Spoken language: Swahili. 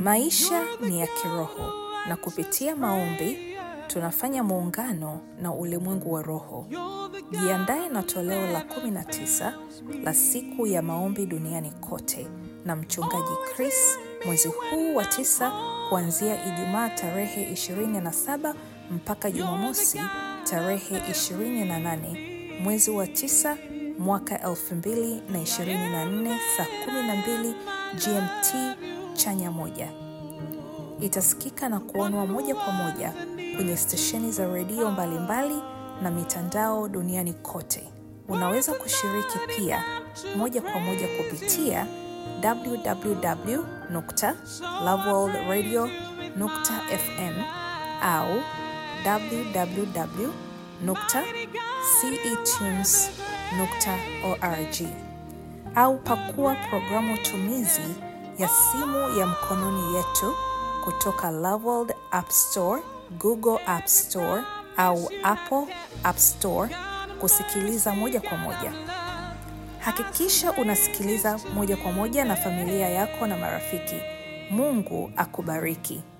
Maisha ni ya kiroho na kupitia maombi tunafanya muungano na ulimwengu wa roho. Jiandae na toleo la 19 la siku ya maombi duniani kote na mchungaji Chris mwezi huu wa tisa kuanzia Ijumaa tarehe 27 mpaka Jumamosi tarehe 28 mwezi wa tisa mwaka 2024 saa 12 GMT chanya moja. Itasikika na kuonwa moja kwa moja kwenye stesheni za redio mbalimbali na mitandao duniani kote. Unaweza kushiriki pia moja kwa moja kupitia www.loveworldradio.fm au www.cetunes.org au pakua programu tumizi ya simu ya mkononi yetu kutoka Loveworld App Store, Google App Store au Apple App Store kusikiliza moja kwa moja. Hakikisha unasikiliza moja kwa moja na familia yako na marafiki. Mungu akubariki.